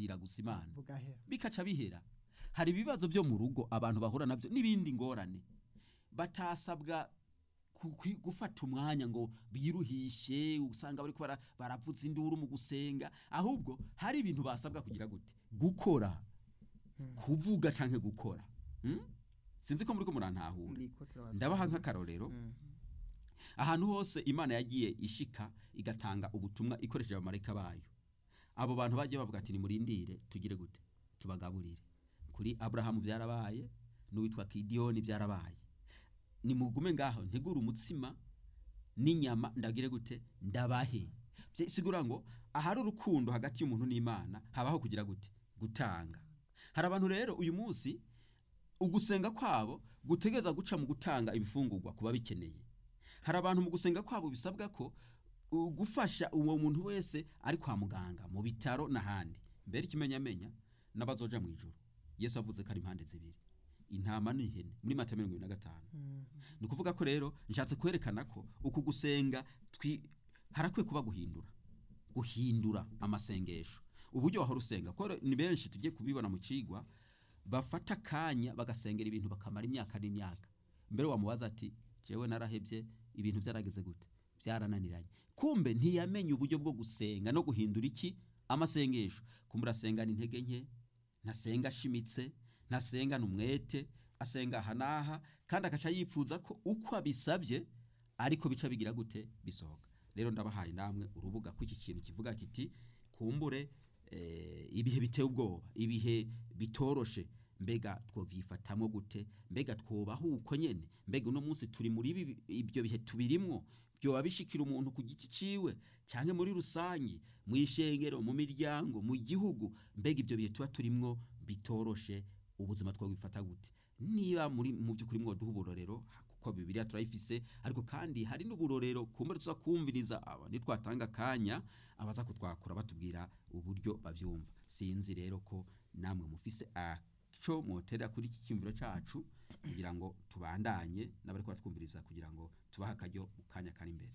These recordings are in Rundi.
batazira gusa imana bugahera bikaca bihera hari ibibazo byo mu rugo abantu bahura nabyo n'ibindi ngorane batasabwa ku- kwi- gufata umwanya ngo biruhishe usanga bariko bara- baravuza induru mu gusenga ahubwo hari ibintu basabwa kugira gute gukora kuvuga canke gukora Hmm? sinzi ko muri ko murantahura ndiko turabaza ndabaha nk'akarorero Mm. ahantu hose imana yagiye ishika igatanga ubutumwa ikoresheje abamarayika bayo abo bantu bagiye bavuga ati nimurindire tugire gute tubagaburire kuri aburahamu byarabaye n'uwitwa kidiyoni byarabaye nimugume ngaho ntegure umutsima n'inyama ndagire gute ndabahe Bye- sigura ngo ahari urukundo hagati y'umuntu n'imana habaho kugira gute gutanga hari abantu rero uyu munsi ugusenga kwabo gutegereza guca mu gutanga ibifungurwa kuba bikeneye hari abantu mu gusenga kwabo bisabwa ko uh, gufasha uwo muntu wese ari kwa muganga mu bitaro n'ahandi mbere ikimenyamenya n'abazoja mu ijoro yesu avuze ko ari impande zibiri intama n'ihene muri mata mirongo ibiri na gatanu ni ukuvuga ko rero nshatse kwerekana ko uku gusenga twi- harakwiye kuba guhindura guhindura amasengesho uburyo wahora usenga kuko rero ni benshi tugiye kubibona mu kigwa bafata akanya bagasengera ibintu bakamara imyaka n'imyaka mbere wamubaza ati jewe narahebye ibintu byarageze gute byarananiranye kumbe ntiyamenye uburyo bwo gusenga no guhindura iki amasengesho kumbe urasengana intege nke ntasenga ashimitse ntasengana umwete asenga aha n'aha kandi agaca yifuza ko uko abisabye ariko bica bigira gute bisohoka rero ndabahaye namwe urubuga ko iki kintu kivuga kiti kumbure eh, ibihe biteye ubwoba ibihe bitoroshe mbega twovyifatamwo gute mbega twobaho uko nyene mbega uno munsi turi muri ibi- ibyo bihe tubirimwo byoba bishikira umuntu ku giti ciwe canke muri rusangi mu ishengero mu miryango mu gihugu mbega ibyo bihe tuba turimwo bitoroshe ubuzima twabifata gute niba muri mu by'ukuri mwoduha uburorero kuko bibiliya turayifise ariko kandi hari n'uburorero kumbure tuza kumviriza aba nitwatanga akanya abaza kutwakura batubwira uburyo bavyumva sinzi rero ko namwe mufise aco mwoterera kuri iki cyumviro cacu kugira ngo tubandanye n'abari kubatwumviriza kugira ngo tubahe akaryo mu kanya kari imbere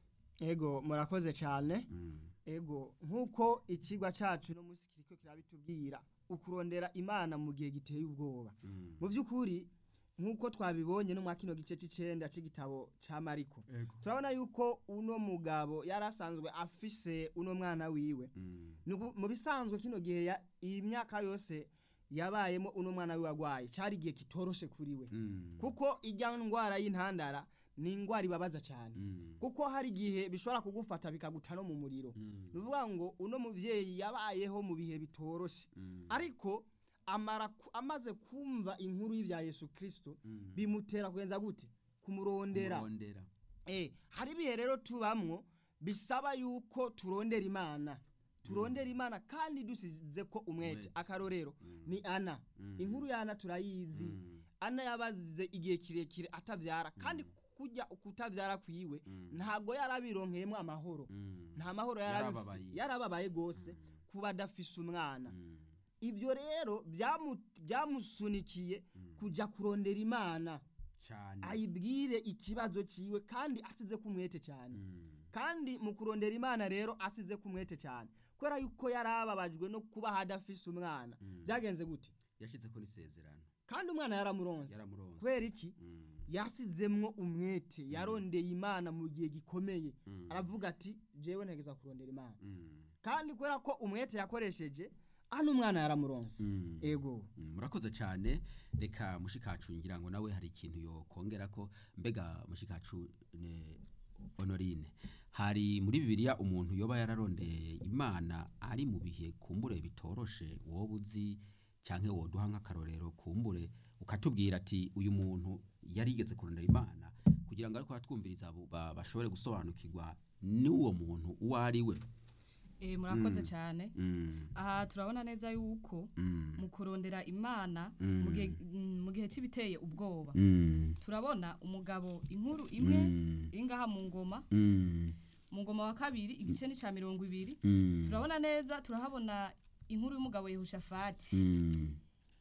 ego murakoze cyane Mm. ego nk'uko ikigwa cyacu no munsi kiriko kirabitubwira ukurondera imana mu gihe giteye ubwoba Mm. mu by'ukuri nk'uko twabibonye no mwa kino gice c'icenda c'igitabo ca mariko turabona yuko uno mugabo yari asanzwe afise uno mwana wiwe Mm. Nugu- mu bisanzwe kino gihe ya- iyi myaka yose yabayemo uno mwana wiwe agwaye cari igihe kitoroshe kuri we Mm. kuko ijya ndwara y'intandara ni indwara ibabaza cyane Mm. kuko hari igihe bishobora kugufata bikaguta no mu muriro Mm. ni ukuvuga ngo uno mubyeyi yabayeho mu bihe bitoroshe Mm. ariko amara ku- amaze kumva inkuru y'ibya yesu kirisito Mm. bimutera kugenza gute kumurondera Kurondera. Eh, hari ibihe rero tubamwo bisaba yuko turondera imana turondera imana kandi dusize ko umwete Umwete. akarorero Mm. ni ana Mm. inkuru ya ana turayizi Mm. ana yabaze igihe kirekire atabyara kandi kujya kutabyara kwiwe Mm. ntabwo yarabironkeyemo amahoro Mm. nta mahoro Yarababaye. yarabi- yarababaye rwose kuba adafise umwana Mm. ibyo rero byamu- byamusunikiye kujya kurondera imana cyane ayibwire ikibazo ciwe kandi asize kumwete cyane Mm. kandi mu kurondera imana rero asize kumwete cyane kubera yuko yarababajwe no kuba hadafise umwana Mm. byagenze gute yashyize ko n'isezerano kandi umwana yaramuronse yaramuronse kubera iki Mm. yasizemwo umwete yarondeye imana mu gihe gikomeye Mm. aravuga ati jewe ntegeza kurondera imana Mm. kandi kubera ko umwete yakoresheje hano umwana yaramuronse Mm. ego Mm, murakoze cyane reka mushikacu ngira ngo nawe hari ikintu yokongera ko mbega mushikacu ne honorine hari muri bibiliya umuntu yoba yararondeye imana ari mu bihe kumbure bitoroshe wowe uzi cyangwa woduha nk'akarorero kumbure ukatubwira ati uyu muntu yari yigeze kurondera imana kugira ngo ariko aratwumviriza abo ba- bashobore gusobanukirwa n'uwo muntu uwo ari we Eh, murakoze Mm. cyane Mm, aha turabona neza yuko mm, mu kurondera imana Mm. mu gihe- mm, mu gihe cy'ibiteye ubwoba mm, turabona umugabo inkuru imwe mm, iri ngaha mu ngoma mm, mu ngoma wa kabiri igice ni cya mirongo ibiri mm. turabona neza turahabona inkuru y'umugabo yehoshafati Mm,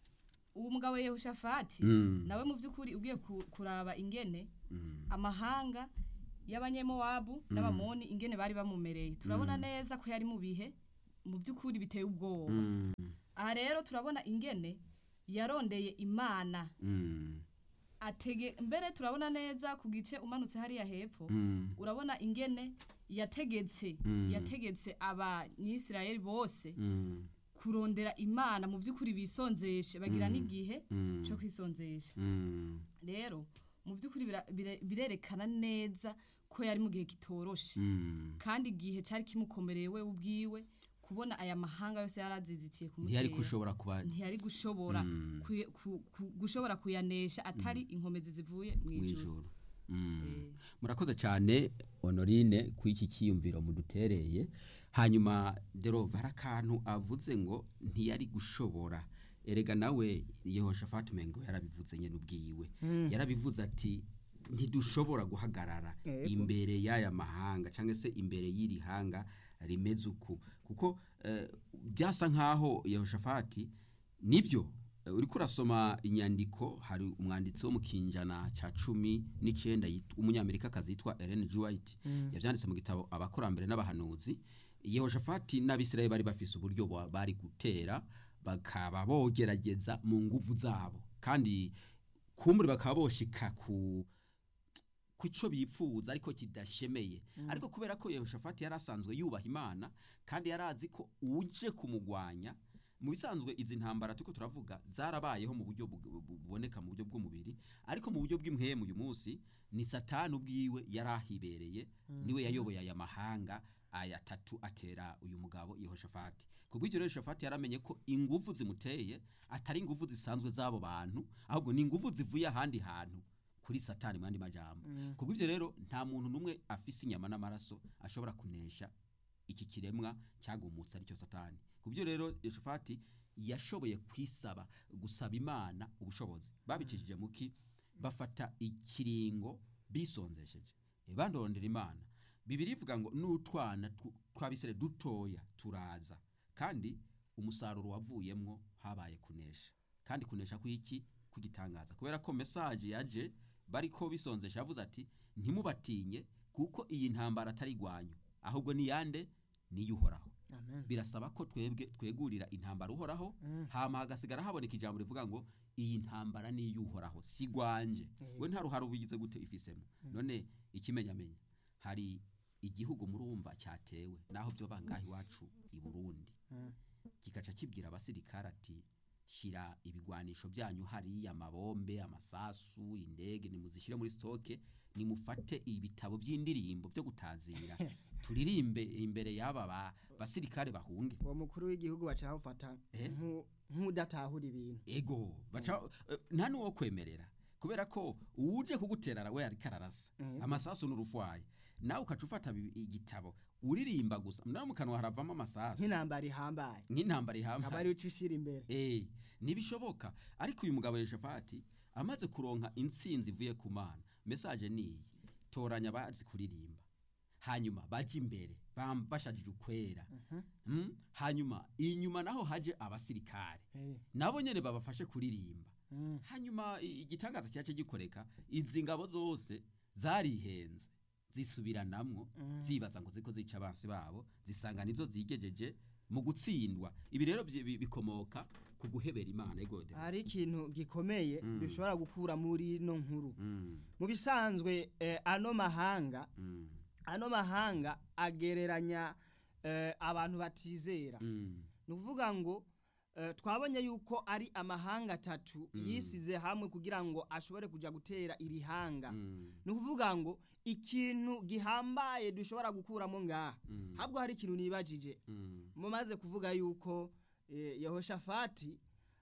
uwo mugabo yehoshafati mm, nawe mu by'ukuri ugiye ku- kuraba ingene mm, amahanga y'abanyemowabu n'abamoni ingene bari bamumereye turabona neza ko yari mu bihe mu by'ukuri biteye ubwoba mm, aha rero turabona ingene yarondeye imana Mm. atege mbere turabona neza ku gice umanutse hariya hepfo Mm. urabona ingene yategetse Mm. yategetse abanyisirayeli bose Mm. kurondera imana mu by'ukuri bisonzeshe bagira Mm. n'igihe Mm. cyo kwisonzesha Mm. rero mu by'ukuri bira- bire- birerekana neza ko yari mu gihe kitoroshe Mm. kandi igihe cyari kimukomereye we ubwiwe kubona aya mahanga yose yarazizitiye ntiyari kumutera kushobora kuba ntiyari gushobora Mm. kuye- ku- ku- gushobora kuyanesha atari inkomezi zivuye mu ijuru mwijuru Mm. Eh. murakoze cyane honorine ku iki cyiyumviro mudutereye hanyuma derova hari akantu avuze ngo ntiyari gushobora erega nawe yehoshafati umengo yarabivuze nyine ubwiwe yarabivuze ati ntidushobora guhagarara Yego. imbere y'aya mahanga cyangwa se imbere y'iri hanga rimeze uku kuko eh, byasa nk'aho yehoshafati nibyo eh, uriko urasoma inyandiko hari umwanditsi wo mu kinjana cya cumi n'icyenda yitwa- umunyamerikakazi yitwa Ellen G. White yabyanditse mu gitabo abakurambere n'abahanuzi yehoshafati n'abisirayeli bari bafise uburyo ba- bari gutera bakaba bogerageza mu nguvu zabo kandi kumbure bakaba boshika ku kuco bipfuza ariko kidashemeye ariko kubera ko Yehoshafati yari asanzwe yubaha Imana kandi yari azi ko uje kumugwanya mu bisanzwe izi ntambara tuko turavuga zarabayeho mu buryo bu- bu- buboneka mu buryo bw'umubiri ariko mu buryo bw'impwemu uyu munsi ni satani ubwiwe yari ahibereye niwe yayoboye aya mahanga aya tatu atera uyu mugabo Yehoshafati kubw'ibyo rero Yehoshafati yaramenye ko ingufu zimuteye atari ingufu zisanzwe z'abo bantu ahubwo ni ingufu zivuye ahandi hantu kuri satani mu yandi majambo kubw'ibyo rero nta muntu n'umwe afise inyama n'amaraso ashobora kunesha iki kiremwa cyagumutse aricyo satani kubyo rero Yehoshafati yashoboye kwisaba gusaba imana ubushobozi babicishije muki bafata ikiringo bisonzesheje Eh, bandondera imana bibiri ivuga ngo n'utwana tw- tw'abisire dutoya turaza kandi umusaruro wavuyemwo habaye kunesha kandi kunesha kw'iki kugitangaza kubera ko message yaje bariko bisonzesha yavuze ati ntimubatinye kuko iyi ntambara atari igwanyu ahubwo ni yande niyuhoraho amen birasaba ko twebwe twegurira intambara uhoraho hama hagasigara haboneka ijambo rivuga ngo iyi ntambara ni iy'uhoraho si gwanje we nta ruhare ubigize gute ifisemo none ikimenyamenya hari igihugu murumva cyatewe naho byo bangahe iwacu i Burundi kikaca kibwira abasirikare ati shyira ibigwanisho byanyu hariya amabombe amasasu indege nimuzishyire muri stoke nimufate ibitabo by'indirimbo byo gutazira turirimbe imbere y'aba ba- basirikare bahunge uwo mukuru w'igihugu baca bawufata Eh? nku- nk'udatahura ibintu ego baca eh, nta n'uwo kwemerera kubera ko uje kugutera we ariko ararasa Mhm. amasasu n'urufwaye nawe ukaca ufata bi- igitabo uririmba gusa nawe mu kanwa haravamo amasasu nk'intambara ihambaye nk'intambara aba ihambaye ari uca ushyira imbere Eh, ntibishoboka ariko uyu mugabo Yehoshafati amaze kuronka intsinzi ivuye ku mana message niyi toranya abazi kuririmba hanyuma baje imbere bam- bashajije ukwera Mm, hanyuma inyuma naho haje abasirikare Eh, nabo nyene babafashe kuririmba mm. hanyuma i- igitangaza cyace gikoreka izi ngabo zose zarihenze zisubiranamwo zibaza ngo ziko zica abansi babo zisanga nizo zigejeje mu gutsindwa ibi rero byi- bi- bikomoka ku guhebera imana igode hari ikintu gikomeye Mm. dushobora gukura muri ino nkuru Mm, mu bisanzwe eh, ano mahanga mm, ano mahanga agereranya eh, abantu batizera mm, ni ukuvuga ngo eh, twabonye yuko ari amahanga atatu yisize hamwe kugira ngo ashobore kujya gutera iri hanga mm, ni ukuvuga ngo ikintu gihambaye dushobora gukuramo ngaha Mm. habwo hari ikintu nibajije mm, mumaze kuvuga yuko eh, yehoshafati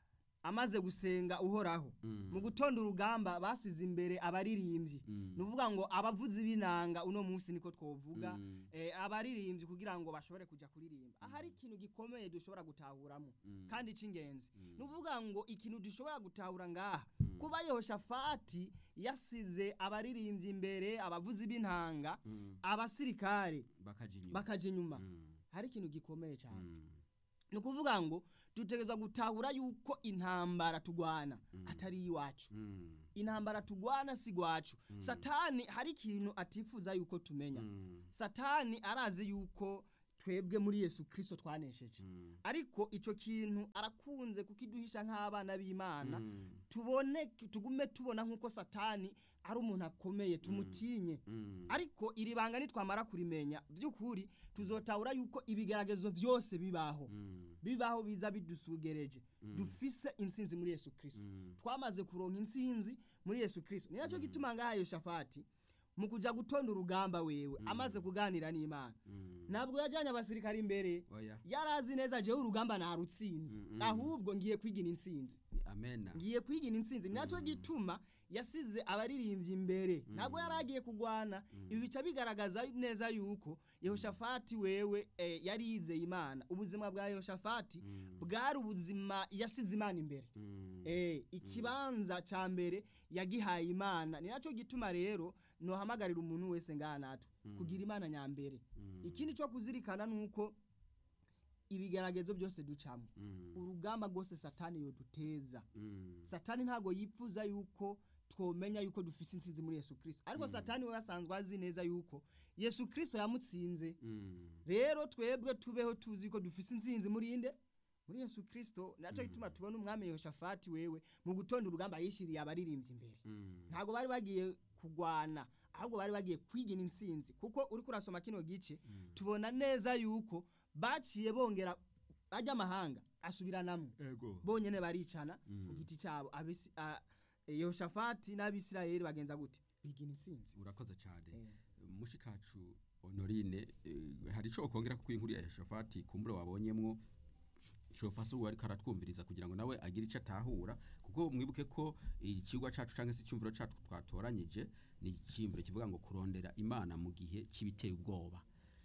amaze gusenga uhoraho Mm. mu gutonda urugamba basize imbere abaririmbyi Mm. ni ukuvuga ngo abavuzi b'inanga uno munsi niko twovuga Mm. eh, abaririmbyi kugira ngo bashobore kujya kuririmba ahari ikintu gikomeye dushobora gutahuramo Mm. kandi cy'ingenzi ni ukuvuga ngo ikintu dushobora gutahura ngaha kuba yehoshafati yasize abaririmbyi imbere abavuzi b'intanga Mm. abasirikare bakaja inyuma bakaja inyuma Mm, hari ikintu gikomeye cyane mm, ni ukuvuga ngo dutegereza gutahura yuko intambara tugwana atari iwacu mm, intambara tugwana si gwacu satani hari ikintu atifuza yuko tumenya mm, satani arazi yuko twebwe muri yesu kirisito twanesheje Mm. ariko icyo kintu arakunze kukiduhisha nk'abana b'imana Mm. tubone tugume tubona nk'uko satani ari umuntu akomeye tumutinye Mm. ariko iri banga nitwamara kurimenya by'ukuri tuzotahura yuko ibigaragazo byose bibaho Mm. bibaho biza bidusugereje dufise intsinzi muri yesu kirisito Mm. twamaze kuronka intsinzi muri yesu kirisito ni nacyo gituma ngaha yoshafati mu kuja gutonda urugamba wewe amaze kuganira n'imana Mm. ntabwo yajyanye abasirikare imbere oya yarazi neza jewe urugamba narutsinze Mm, mm. ahubwo ngiye kwigina intsinzi amena ngiye kwigina intsinzi ni nacyo gituma yasize abaririmbyi imbere ntabwo yari agiye kugwana ibi bica bigaragaza neza yuko yehoshafati wewe eh, yari yizeye imana ubuzima bwa yehoshafati bwari ubuzima yasize imana imbere Mm. Eh, ikibanza ca mbere yagihaye imana ni nacyo gituma rero nohamagarira umuntu wese ngaha natwe kugira imana nyambere ikindi cyo kuzirikana nuko ibigeragezo byose ducamo Mm. urugamba rwose satani yoduteza Mm. satani ntago yipfuza yuko twomenya yuko dufise intsinzi muri yesu kirisito ariko satani we asanzwe azi neza yuko yesu kirisito yamutsinze Mm. rero twebwe tubeho tuzi ko dufise intsinzi muri inde muri yesu kirisito nacyo gituma tubona umwami yehoshafati wewe mu gutonda urugamba yishyiriye abaririmbyi imbere Mm. ntabwo bari bagiye kugwana ahubwo bari bagiye kwigina intsinzi kuko uri kurasoma kino gice tubona neza yuko baciye bongera ajya amahanga asubiranamwo ego bonyene baricana ku giti cyabo Abisi- a- yehoshafati n'abisirayeli bagenza gute bigina intsinzi urakoze cyane Eh. mushikacu honorine eh, hari ico kongera ku inkuru ya Yehoshafati kumbure wabonyemwo shofasi uwo ariko aratwumviriza kugira ngo nawe agire ico atahura kuko mwibuke ko ikigwa cacu canke se icyumviro cacu twatoranyije ni icyumviro kivuga ngo kurondera imana mu gihe c'ibiteye ubwoba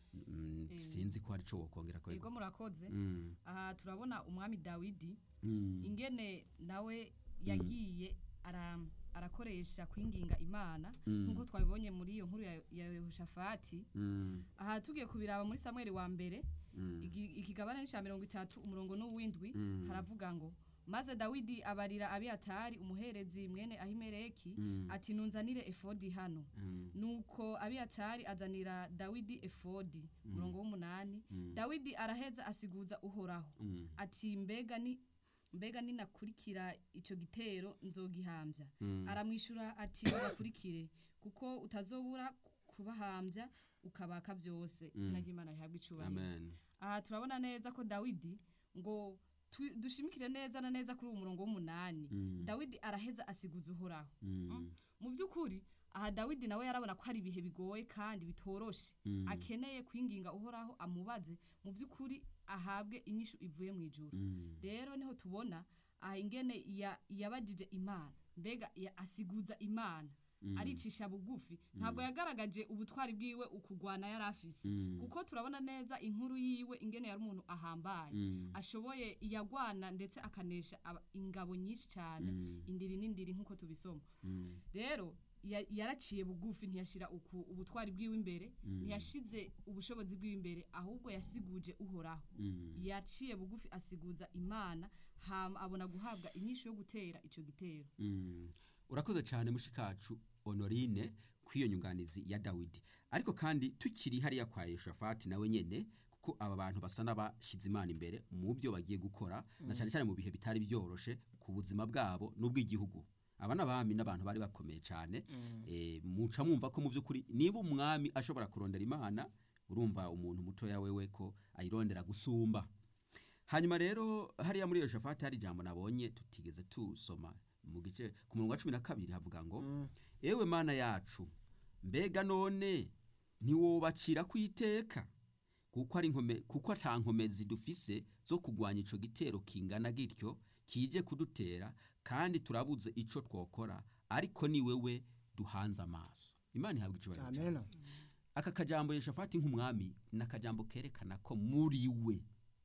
Mm, Eh. sinzi ko hari ico wokongera ko ego murakoze Mm, aha turabona umwami dawidi mm, ingene nawe yagiye ara- arakoresha kwinginga imana Mm. nk'uko twabibonye muri iyo nkuru ya- ya yehoshafati mm, aha tugiye kubiraba muri samweli wa mbere mm, igi- ikigabane n'icya mirongo itatu umurongo n'uw'indwi Mm. haravuga ngo maze dawidi abarira abiyatari umuherezi mwene ahimeleki Mm. ati nunzanire efodi hano mm, nuko abiyatari azanira dawidi efodi umurongo w'umunani Mm. dawidi araheza asiguza uhoraho mm, ati mbega ni mbega ninakurikira icyo gitero nzogihambya Mm. aramwishyura ati ubakurikire kuko utazobura kubahambya ukabaka byose izina ry'imana rihabwa icyubahiro amen aha turabona neza ko dawidi ngo tu- dushimikire neza na neza kuri uwo murongo w'umunani Mm. dawidi araheza asiguza uhoraho Mm. mu by'ukuri aha dawidi nawe yarabona ko hari ibihe bigoye kandi bitoroshe Mm. akeneye kwinginga uhoraho amubaze mu by'ukuri ahabwe inyishu ivuye mu ijuru Mm. rero niho tubona aha ingene ya- yabajije imana mbega ya- asiguza imana aricisha bugufi ntabwo yagaragaje ubutwari bwiwe ukugwana yari afise Mm. kuko turabona neza inkuru yiwe ingene yari umuntu ahambaye Mm. ashoboye yagwana ndetse akanesha aba- ingabo nyinshi cyane Mm. indiri n'indiri nk'uko tubisoma Mm. rero ya- yaraciye bugufi ntiyashira uku ubutwari bwiwe imbere ntiyashize ubushobozi bwiwe imbere ahubwo yasiguje uhoraho Mm. yaciye bugufi asiguza imana hama abona guhabwa inyishu yo gutera icyo gitero Mm. urakoze cyane mushikacu honorine kw'iyo nyunganizi ya dawidi ariko kandi tukiri hariya kwa yehoshafati nawe nyene kuko aba bantu basa n'abashyize imana imbere mu byo bagiye gukora na cyane cyane mu bihe bitari byoroshe ku buzima bwabo n'ubw'igihugu aba n'abami n'abantu bari bakomeye cyane eh, muca mwumva ko mu by'ukuri niba umwami ashobora kurondera imana urumva umuntu mutoya wewe ko ayirondera gusumba hanyuma rero hariya muri iyo shafati hari ijambo nabonye tutigeze tusoma mu gice ku murongo wa cumi na kabiri havuga ngo ewe mana yacu mbega none ntiwobacira ku iteka kuko ari nkome kuko ata nkomezi dufise zo kugwanya ico gitero kingana gityo kije kudutera kandi turabuze ico twokora ariko ni wewe duhanze amaso imana ihabwa icubahiro cyane amena aka kajambo yeshafati nk'umwami ni akajambo kerekana ko muri we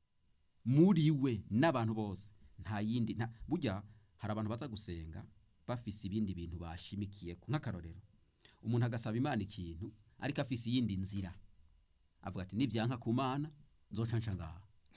muri we n'abantu bose nta yindi nta burya hari abantu baza gusenga bafise ibindi bintu bashimikiye nk'akarorero umuntu agasaba imana ikintu ariko afise iyindi nzira avuga ati nibyanka ku mana nzoca nca ngaha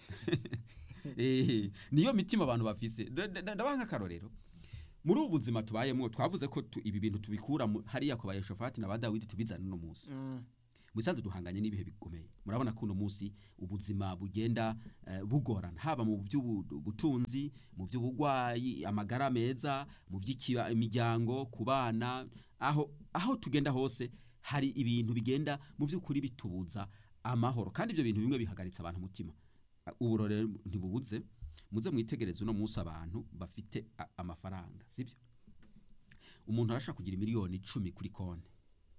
Eh, niyo mitima abantu bafise Da- da- da- ndabaha nk'akarorero muri ubu buzima tubayemo twavuze ko tu- ibi bintu tubikura mu- hariya ku bayeshofati na ba dawidi tubizana uno munsi musanze duhanganye n'ibihe bikomeye murabona ko uno munsi ubuzima bugenda eh, bugorana haba mu by'ubutunzi mu by'ubugwayi amagara meza mu by'imiryango ku bana aho aho tugenda hose hari ibintu bigenda mu by'ukuri bitubuza amahoro kandi ibyo bintu bimwe bihagaritse abantu umutima uburore ntibubuze muze mwitegereze uno munsi abantu bafite a- amafaranga sibyo umuntu arashaka kugira miliyoni icumi kuri konti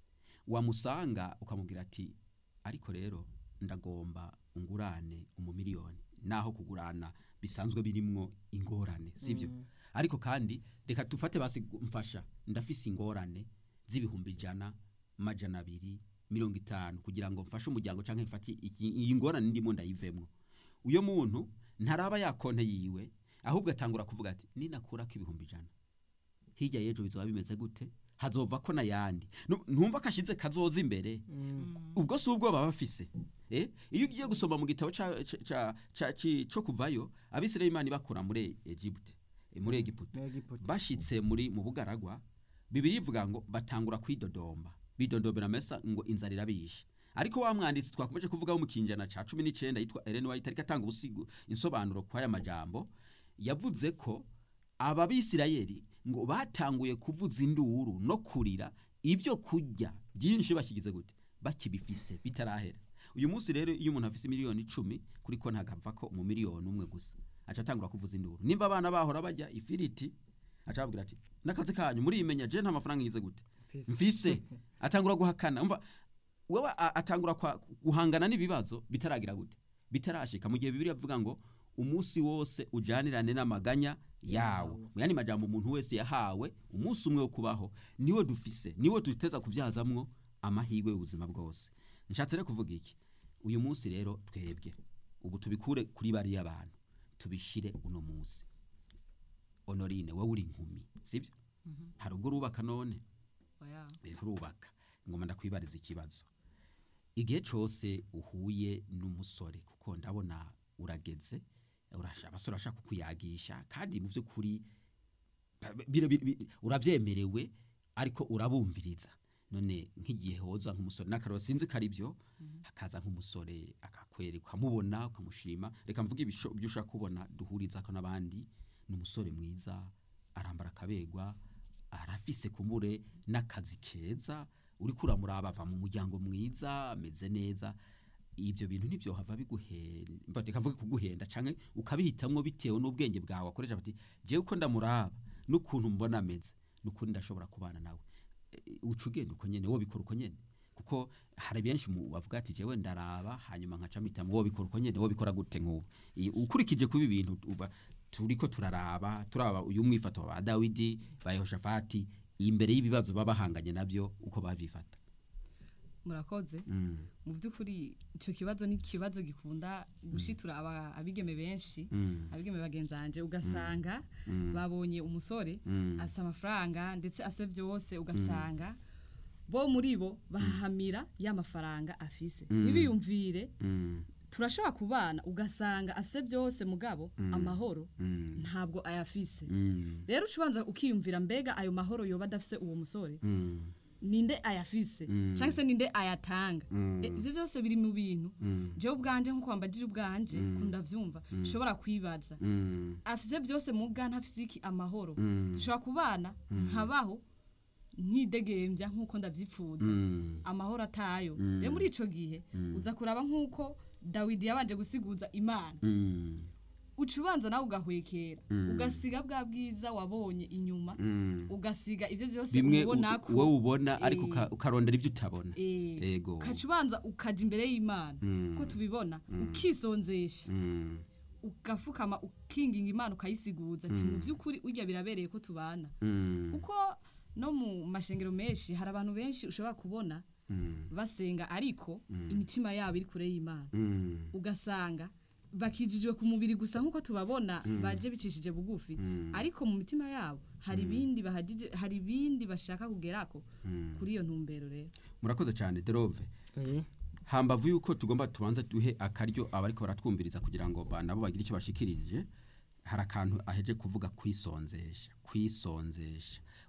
wamusanga ukamubwira ati ariko rero ndagomba ungurane umumiliyoni naho kugurana bisanzwe birimwo ingorane sibyo ariko kandi reka dufate basi mfasha ndafise ingorane z'ibihumbi ijana majana abiri mirongo itanu kugira ngo mfashe umuryango cyangwa mfate iki- iyi ngorane ndimo ndayivemwo uyo muntu ntaraba ya konte yiwe ahubwo atangura kuvuga ati ninakurako ibihumbi ijana hirya y'ejo bizoba bimeze gute hazova ko n'ayandi Nu- ntumva kashize kazoza imbere ubwo si ubwo baba bafise eh iyo ugiye gusoma mu gitabo ca- ca- ca- ca- ci- co kuvayo abisirayeli imana ibakura muri Egypt eh, muri Egiputa Egiputa. bashitse muri mu bugaragwa bibiri ivuga ngo batangura kwidodomba bidodombera mesa ngo inzara irabishe ariko wa mwanditsi twakomeje kuvugaho mu kinjana ca 19 yitwa Ellen White ariko atanga ubusigo insobanuro kw'aya majambo yavuze ko ababisirayeli ngo batanguye kuvuza induru no kurira ibyo kurya byinshi bakigize gute bakibifise bitarahera uyu munsi rero iyo umuntu afise miliyoni icumi kuri ko ntagapfa ko mu miliyoni umwe gusa aca atangura kuvuza induru nimba abana bahora bajya ifiriti aca ababwira ati n'akazi kanyu muriyimenya je nta mafaranga ngize gute Mfise. mfise atangura guhakana umva wewe a- atangura kwa- guhangana n'ibibazo bitaragira gute bitarashika mu gihe bibiri avuga ngo umunsi wose ujanirane n'amaganya yawo mu yandi majambo umuntu wese yahawe umunsi umwe wo kubaho niwo dufise niwo duteza kubyazamwo amahirwe y'ubuzima bwose nshatse rero kuvuga iki uyu munsi rero twebwe ubu tubikure kuri bariya bantu tubishire uno munsi honorine wowe uri inkumi sibyo hari ubwo urubaka none oya nturubaka ngoma ndakwibariza ikibazo igihe cyose uhuye n'umusore kuko ndabona urageze urasha- abasore bashaka kukuyagisha kandi mu by'ukuri ba- bira- bi- bi- urabyemerewe ariko urabumviriza none nk'igihe hoza nk'umusore n'akararo sinzi ko ari byo hakaza nk'umusore akakwereka ukamubona ukamushima reka mvuge ibisho- ibyo ushaka kubona duhuriza ko n'abandi ni umusore mwiza arambara akabegwa arafise kumure n'akazi keza uri kuramuraba ava mu muryango mwiza ameze neza ibyo bintu nibyo hava biguhenda reka mvuge kuguhenda canke ukabihitamwo bitewe n'ubwenge bwawe akoresha bati jewe uko ndamuraba n'ukuntu mbona ameze n'ukuri ndashobora kubana nawe E, uca ugenda uko nyene wowe bikora uko nyene kuko hari benshi mu bavuga ati jewe ndaraba hanyuma nkaca mpitamo wowe bikora uko nyene wowe bikora gute nk'ubu I- ukurikije kuba ibintu uba turiko turaraba turaba uyu mwifato wa Dawidi ba Yehoshafati imbere y'ibibazo baba bahanganye nabyo uko babifata murakoze mm. mu by'ukuri icyo kibazo ni ikibazo gikunda gushitura aba- abigeme benshi Mm. abigeme bagenzanje ugasanga babonye umusore Mm. afite amafaranga ndetse afite byose ugasanga bo muri bo bahahamira ya mafaranga afise ntibiyumvire Mm. turashobora kubana ugasanga afise byose mugabo amahoro Mm. ntabwo ayafise Mm. rero ucubanza ukiyumvira mbega ayo mahoro yoba adafise uwo musore Mm. ninde ayafise Mm. cyangwa se ninde ayatanga Mm. E, ibyo byose biri mu bintu Mm. jewe ubwanje nkuko wambagije ubwanje kundavyumva ushobora kwibaza Mm. afise byose mu bwa ntafise iki amahoro Mm. dushobora kubana nkabaho nkidegembya nkuko ndavyifuza Mm. amahoro atayo rero muri ico gihe uza kuraba nkuko dawidi yabanje gusiguza imana Mm. uca ubanza nawe ugahwekera ugasiga bwa bwiza wabonye inyuma Mm. ugasiga ibyo byose bimwe ubona ko wowe ubona ariko Eh. uka- ukarondera ibyo utabona Eh, Ego. ukaca ubanza ukaja imbere y'imana ko tubibona ukisonzesha Mm. ugafukama ukinginga imana ukayisiguza ati mu by'ukuri urya birabereye ko tubana Mm. kuko no mu mashengero menshi hari abantu benshi ushobora kubona Mm. basenga ariko imitima yabo iri kure y'imana Mm. ugasanga bakijijwe ku mubiri gusa nk'uko tubabona baje bicishije bugufi ariko mu mitima yabo hari ibindi bahagije hari ibindi bashaka kugerako kuri iyo ntumbero rero murakoze cyane derove Eh, hambavu yuko tugomba tubanza duhe akaryo abariko baratwumviriza kugira ngo ba- nabo bagire icyo bashikirije hari akantu aheje kuvuga kwisonzesha kwisonzesha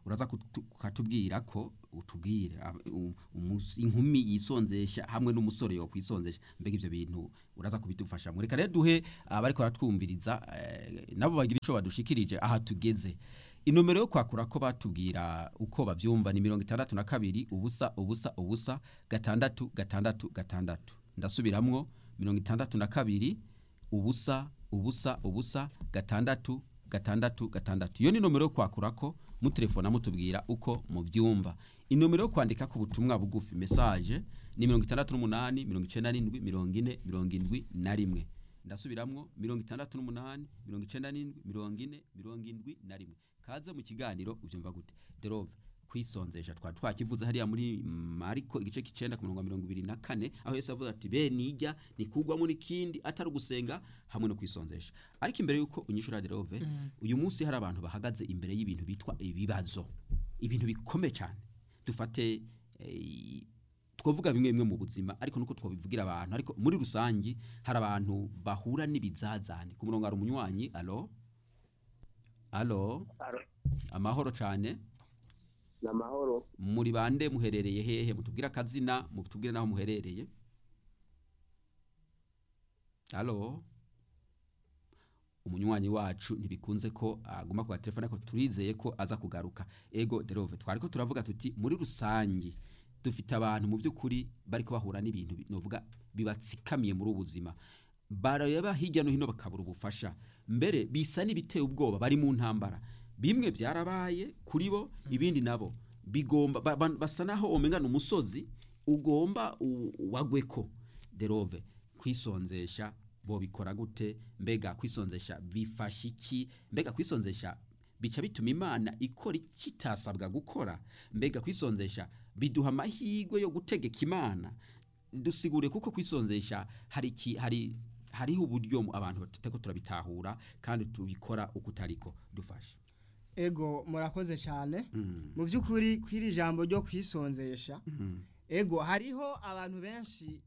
uraza kutu- ukatubwira ko utubwire ab- u- umus- inkumi yisonzesha hamwe n'umusore yo kwisonzesha mbega ivyo bintu uraza kubidufasha reka rero duhe abariko baratwumviriza eh, nabo bagira ico badushikirije aha tugeze inomero yo kwakura ko batubwira uko bavyumva ni mirongo itandatu na kabiri ubusa ubusa ubusa gatandatu gatandatu gatandatu ndasubiramwo mirongo itandatu na kabiri ubusa ubusa ubusa gatandatu gatandatu gatandatu iyo ni nomero yo kwakurako mutelefona mutubwira uko mubyumva inomero yo kwandika ku butumwa bugufi message ni mirongo itandatu n'umunani mirongo icenda n'indwi mirongo ine mirongo indwi na rimwe ndasubiramwo mirongo itandatu n'umunani mirongo icenda n'indwi mirongo ine mirongo indwi na rimwe kaze mu kiganiro ubyumva gute derove kwisonzesha twari twakivuze hariya muri mariko igice k'icenda ku murongo wa mirongo ibiri na kane aho yesu avuga ati be nijya nikugwamo n'ikindi atari ugusenga hamwe no kwisonzesha ariko imbere y'uko unyishura derove uyu munsi hari abantu bahagaze imbere y'ibintu bitwa ibibazo ibintu bikomeye cyane dufate eh, twavuga bimwe bimwe mu buzima ariko nuko twabivugira abantu ariko muri rusangi hari abantu bahura n'ibizazane ku murongo hari umunywanyi alo alo Alo, amahoro cyane ni amahoro muri bande muherereye hehe mutubwire akazina mutubwire naho muherereye alo umunywanyi wacu ntibikunze ko aguma ku telefone ariko turizeye ko aza kugaruka ego derove twari ko turavuga tuti muri rusangi dufite abantu mu by'ukuri bari bahura n'ibintu bi- novuga bibatsikamiye muri ubu buzima bareba hirya no hino bakabura ubufasha mbere bisa n'ibiteye ubwoba bari mu ntambara bimwe byarabaye kuri bo ibindi nabo bigomba ba- ba- basa naho omengana umusozi ugomba u- wagweko derove kwisonzesha bo bikora gute mbega kwisonzesha bifasha iki mbega kwisonzesha bica bituma imana ikora ikitasabwa gukora mbega kwisonzesha biduha amahirwe yo gutegeka imana dusigure kuko kwisonzesha hari iki hari hariho uburyo mu- abantu tuteko turabitahura kandi tubikora uko utariko dufashe ego murakoze cyane Mm. mu by'ukuri kw'iri jambo ryo kwisonzesha Mhm. ego hariho abantu benshi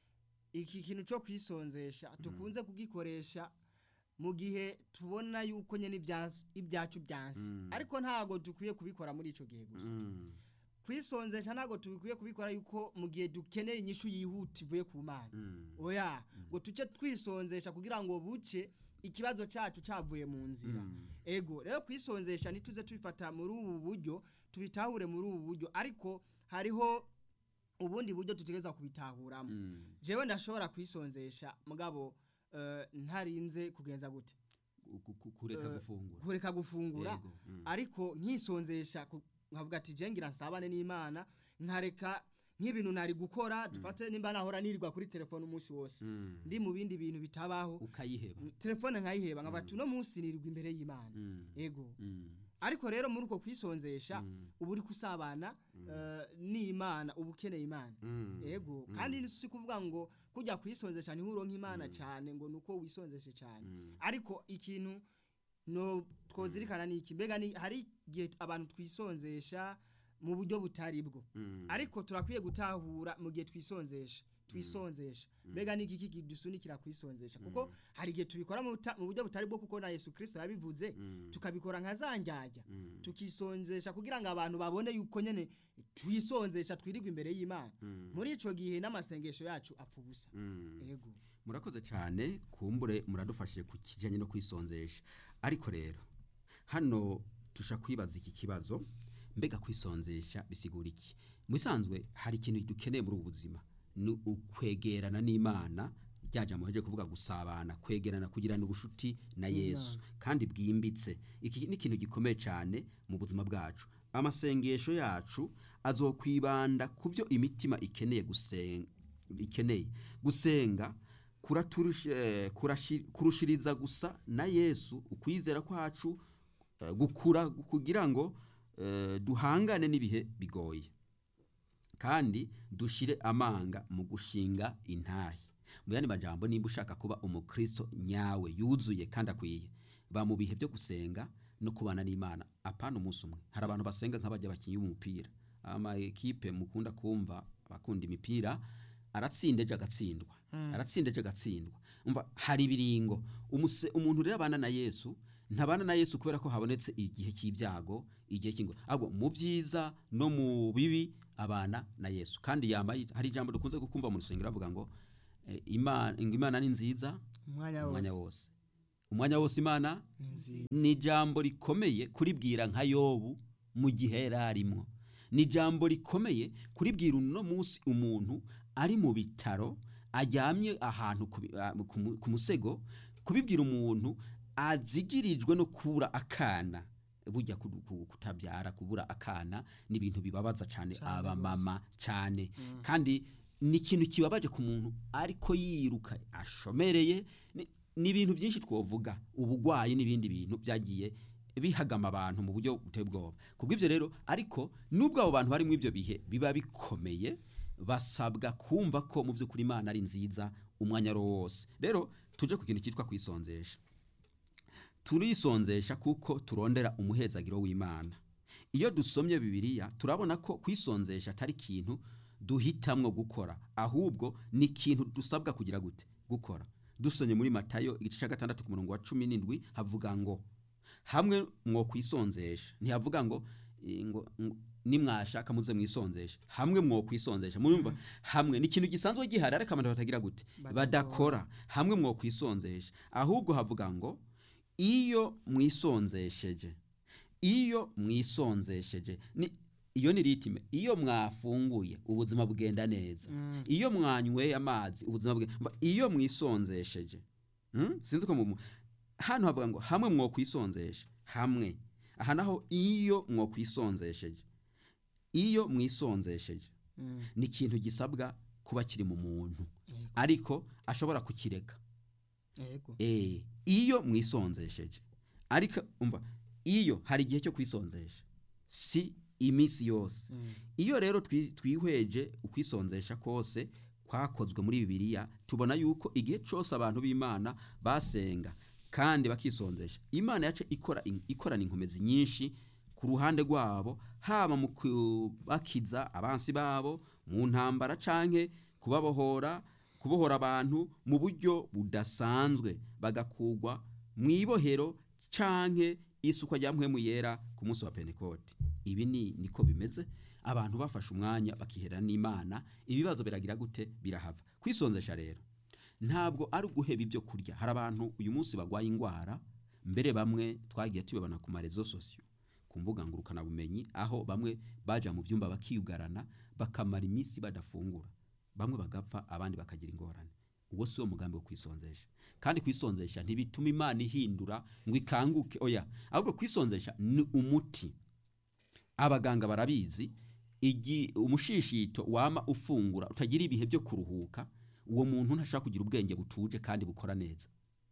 iki kintu cyo kwisonzesha tukunze kugikoresha mu gihe tubona yuko nyine ibyasu- ibyacu byansi Mm. ariko ntago dukwiye kubikora muri icyo gihe gusa Mm. kwisonzesha ntago tubikwiye kubikora yuko mu gihe dukeneye inyishu yihuta ivuye ku mana Mm. oya ngo tuce twisonzesha kugira ngo buce ikibazo cyacu cyavuye mu nzira Mm. ego rero kwisonzesha ntituze tubifata muri ubu buryo tubitahure muri ubu buryo ariko hariho ubundi buryo tutegereza kubitahuramo Mm. jewe ndashobora kwisonzesha mugabo eh, ntarinze kugenza gute Ku- ku- kureka Eh, gufungura kureka gufungura Yego. Mm. ariko nkisonzesha ku- nkavuga ati je ngira nsabane n'imana nkareka nk'ibintu nari gukora dufate nimba nahora nirirwa kuri telefone umunsi wose Mm. ndi mu bindi bintu bitabaho ukayiheba telefone nkayiheba nkavuga ati uno munsi nirirwa imbere y'imana Mm. ego Mm. ariko rero muri uko kwisonzesha Mm. uba uri kusabana eh, n'imana uba ukeneye imana Mm. ego kandi si kuvuga ngo kujya kwisonzesha niho uronka imana cyane ngo nuko wisonzeshe cyane Mm. ariko ikintu no twozirikana ni iki mbega ni hari igihe abantu twisonzesha mu buryo butari bwo Mm. ariko turakwiye gutahura mu gihe twisonzesha twisonzesha mbega ni iki kidusunikira kwisonzesha kuko hari igihe tubikora mu buta- mu buryo butari bwo kuko na Yesu Kristo yabivuze Mm. tukabikora nka zanjyajya Mm. tukisonzesha kugira ngo abantu babone yuko nyene twisonzesha twirirwa imbere y'Imana Mm. muri ico gihe n'amasengesho yacu apfa ubusa Mm. ego murakoze cyane kumbure muradufashije ku kijyanye no kwisonzesha ariko rero hano tusha kwibaza iki kibazo mbega kwisonzesha bisigura iki mu bisanzwe hari ikintu dukeneye muri ubu buzima ni ukwegerana n'imana ryajya muheje kuvuga gusabana kwegerana kugirana ubushuti na yesu kandi bwimbitse iki ni ikintu gikomeye cyane mu buzima bwacu amasengesho yacu azokwibanda ku byo imitima ikeneye gusenga ikeneye gusenga kuraturusha- eh, kurashi- kurushiriza gusa na yesu ukwizera kwacu eh, gukura kugira ngo eh, duhangane n'ibihe bigoye kandi dushire amanga mu gushinga intahe mu yandi majambo nimba ushaka kuba umukristo nyawe yuzuye kandi akwiye ba mu bihe byo gusenga no kubana n'imana apana umunsi umwe hari abantu basenga nk'abajya bakinnyi b'umupira ama ekipe mukunda kumva abakunda imipira aratsinda ejo agatsindwa aratsinda ejo agatsindwa umva hari ibiringo Umuse- umuntu rero abana na yesu ntabana na yesu kubera ko habonetse igihe cy'ibyago igihe cy'ingoro ahubwo mu byiza no mu bibi abana na yesu kandi yambaye hari ijambo dukunze kukumva mu rusengero avuga ngo eh, imana ngo imana ni nziza umwanya umwanya wose wose umwanya wose imana ni nziza ni ijambo rikomeye kuribwira nka yobu mu gihe yari arimo ni ijambo rikomeye kuribwira uno munsi umuntu ari mu bitaro ajyamye ahantu ku bi- ah, ku mu- ku musego kubibwira umuntu azigirijwe no kubura akana burya ku- ku- kutabyara kubura akana ni ibintu bibabaza cyane Cane abamama cyane kandi ni ikintu kibabaje ku muntu ariko yiruka ashomereye ni- ni ibintu byinshi twovuga ubugwayi n'ibindi bintu byagiye bihagama abantu mu buryo buteye ubwoba kubw'ibyo rero ariko nubwo abo bantu bari muri ibyo bihe biba bikomeye basabwa kumva ko mu by'ukuri imana ari nziza umwanya ari wo wose rero tuje ku kintu cyitwa kwisonzesha turisonzesha kuko turondera umuhezagiro w'imana iyo dusomye bibiliya turabona ko kwisonzesha atari ikintu duhitamwo gukora ahubwo ni ikintu dusabwa kugira gute gukora dusomye muri matayo igice cya gatandatu ku murongo wa cumi n'indwi havuga ngo hamwe mwo kwisonzesha ntihavuga ngo eh, ngo ngo nimwashaka muze mwisonzesha hamwe mwo kwisonzesha murumva hamwe ni ikintu gisanzwe gihari ariko abantu batagira gute badakora hamwe mwo kwisonzesha ahubwo havuga ngo iyo mwisonzesheje iyo mwisonzesheje ni iyo ni ritime iyo mwafunguye ubuzima bugenda neza iyo mwanyweye amazi ubuzima bugenda mva, iyo mwisonzesheje Hmm? sinzi ko mu hano havuga ngo hamwe mwo kwisonzesha hamwe aha naho iyo mwo kwisonzesheje iyo mwisonzesheje Mm. ni ikintu gisabwa kuba kiri mu muntu Yego. ariko ashobora kukireka yego Eh, iyo mwisonzesheje ariko umva iyo hari igihe cyo kwisonzesha si iminsi yose Mm. iyo rero twi- twihweje ukwisonzesha kose kwakozwe muri bibiliya tubona yuko igihe cyose abantu b'imana basenga kandi bakisonzesha imana yace ikora in- ikorana inkomezi nyinshi ku ruhande rwabo haba mu kubakiza abansi babo mu ntambara canke kubabohora kubohora abantu mu buryo budasanzwe bagakugwa mu ibohero canke isukwa rya mpwemu yera ku munsi wa pentekote ibi ni niko bimeze abantu bafashe umwanya bakihera n'imana ibibazo biragira gute birahava kwisonzesha rero ntabwo ari uguheba ibyo kurya hari abantu uyu munsi barwaye indwara mbere bamwe twagiye tubibona ku marezo sosiyo ku mbuga ngurukanabumenyi aho bamwe baja mu byumba bakiyugarana bakamara iminsi badafungura bamwe bagapfa abandi bakagira ingorane uwo si wo mugambi wo kwisonzesha kandi kwisonzesha ntibituma imana ihindura ngo ikanguke oya ahubwo kwisonzesha ni umuti abaganga barabizi igi umushishito wama ufungura utagira ibihe byo kuruhuka uwo muntu ntashobora kugira ubwenge butuje kandi bukora neza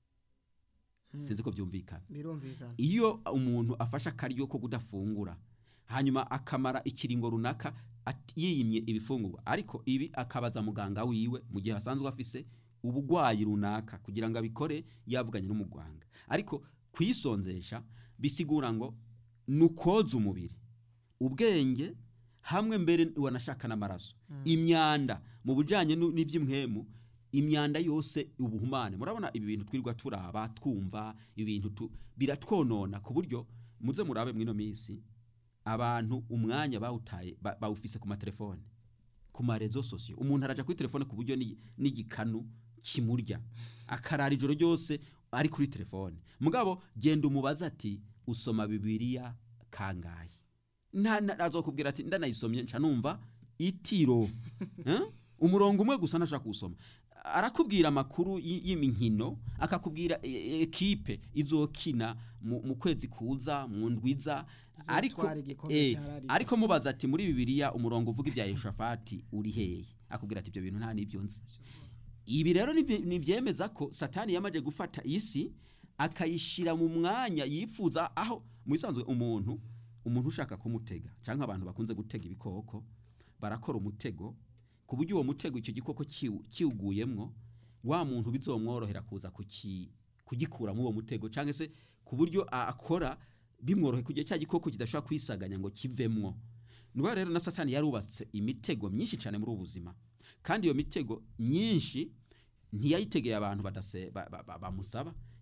sinzi ko byumvikana birumvikana iyo umuntu afashe akaryo ko kudafungura hanyuma akamara ikiringo runaka ati- yiyimye ibifungurwa ariko ibi akabaza muganga wiwe mu gihe asanzwe afise ubugwayi runaka kugira ngo abikore yavuganye n'umuganga ariko kwisonzesha bisigura ngo ni ukwoza umubiri ubwenge hamwe mbere wanashaka n'amaraso imyanda mu bujyanye nu- n'iby'imwemu imyanda yose ubuhumane murabona ibi bintu twirirwa turaba twumva ibi bintu tu- biratwonona ku buryo muze murabe mwino minsi abantu umwanya bawutaye ba- bawufise ku matelefone ku marezo sosiyo umuntu araja kuri telefone ku buryo ni- n'igikanu kimurya akarara ijoro ryose ari kuri telefone mugabo genda umubaza ati usoma bibiliya kangahe nta nta- azokubwira ati ndanayisomye nca numva itiro Eh? umurongo umwe gusa ntashaka kuwusoma arakubwira amakuru y- y'iminkino akakubwira e- e- ekipe izokina mu mu kwezi kuza mu ndwiza ariko Zizotwara igikombe eh, ca La Liga. ariko mubaza ati muri bibiliya umurongo uvuga ibya yehoshafati uri hehe akubwira ati ibyo bintu nta n'ibyo nzi ibi rero nibye- nibyemeza ko satani yamaze gufata isi akayishyira mu mwanya yifuza aho mu isanzwe umuntu umuntu ushaka kumutega cyangwa abantu bakunze gutega ibikoko barakora umutego ku buryo uwo mutego icyo gikoko kiwu- kiwuguyemwo wa muntu bizomworohera kuza kuki- kugikuramo uwo mutego cyangwa se ku buryo a- akora bimworohe kugira cya gikoko kidashobora kwisaganya ngo kivemwo niba rero na satani yarubatse imitego myinshi cyane muri ubu buzima kandi iyo mitego myinshi ntiyayitegeye abantu badase ba- ba- ba- bamusaba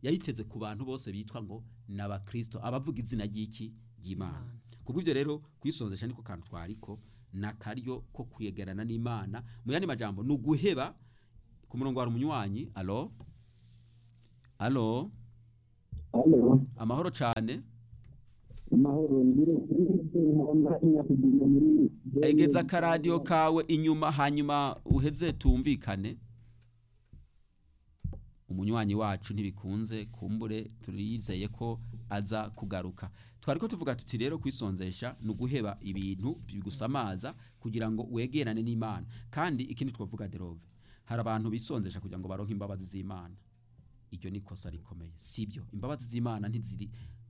yayiteze ku bantu bose bitwa ngo n'abakristo abavuga izina ry'iki ry'imana kubw'ibyo rero kwisonzesha niko kantu twariko nakaryo ko kwegerana n'imana mu yandi majambo ni uguheba ku murongo wa umunywanyi alo alo halo amahoro cyane amahoro ngire nkunda inyakugenda muri egeza akaradiyo kawe inyuma hanyuma uheze tumvikane umunywanyi wacu ntibikunze kumbure turizeye ko aza kugaruka twari ko tuvuga tuti rero kwisonzesha ni uguheba ibintu bigusamaza kugira ngo wegerane n'imana kandi ikindi twavuga derove hari abantu bisonzesha kugira ngo baronke imbabazi z'imana iryo ni ikosa rikomeye sibyo imbabazi z'imana ntiziri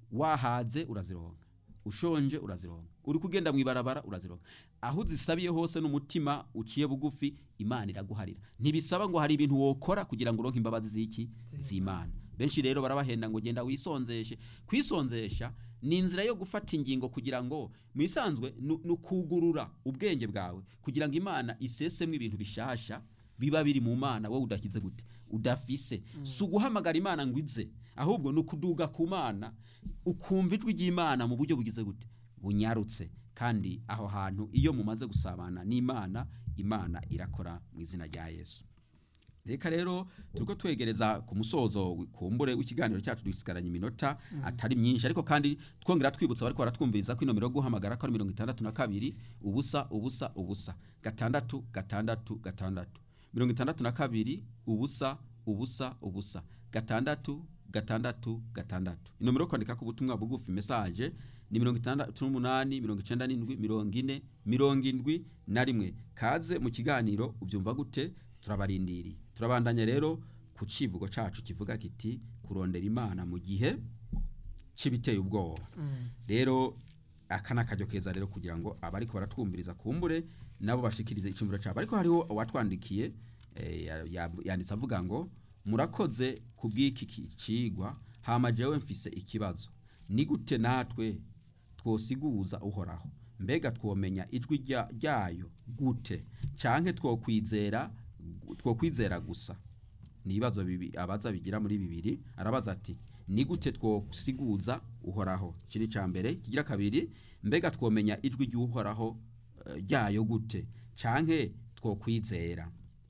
wahaze urazironka ushonje urazironka uri kugenda mu ibarabara urazironka aho uzisabiye hose n'umutima uciye bugufi imana iraguharira ntibisaba ngo hari ibintu wokora kugira ngo uronke imbabazi z'iki z'imana benshi rero barabahenda ngo genda wisonzeshe kwisonzesha ni inzira yo gufata ingingo kugira ngo mu isanzwe ni ni ukugurura ubwenge bwawe kugira ngo imana isesemo ibintu bishasha biba biri mu mana wowe udakize gute udafise si uguhamagara imana ngo ize ahubwo ni ukuduga ku mana ukumva ijwi ry'imana mu buryo bugize gute bunyarutse kandi aho hantu iyo mumaze gusabana n'imana imana irakora mu izina rya yesu reka rero turiko twegereza ku musozo kumbure w'ikiganiro cyacu dusigaranye iminota atari myinshi ariko kandi twongera twibutsa bariko baratwumviriza ko inomero yo guhamagara ko ari mirongo itandatu na kabiri ubusa ubusa ubusa gatandatu gatandatu gatandatu mirongo itandatu na kabiri ubusa ubusa ubusa gatandatu gatandatu gatandatu inomero yo kwandika ku butumwa bugufi message ni mirongo itandatu n'umunani mirongo icenda n'indwi mirongo ine mirongo indwi na rimwe kaze mu kiganiro ubyumva gute turabarindiriye turabandanya rero ku civugo cacu kivuga kiti kurondera imana mu gihe c'ibiteye ubwoba rero aka ni akaryo keza rero kugira ngo abariko baratwumviriza kumbure nabo bashikirize icumviro cabo ariko hariho uwatwandikiye eh, ya- ya- yanditse avuga ngo murakoze ku bw'iki ki- cigwa hama jewe mfise ikibazo ni gute natwe twosiguza uhoraho mbega twomenya ijwi rya- ryayo gute canke twokwizera twokwizera gusa ni ibibazo bibi abaza bigira muri bibiri arabaza ati ni gute twosiguza uhoraho kiri ca mbere kigira kabiri mbega twomenya ijwi ry'uhoraho eh, ryayo gute canke twokwizera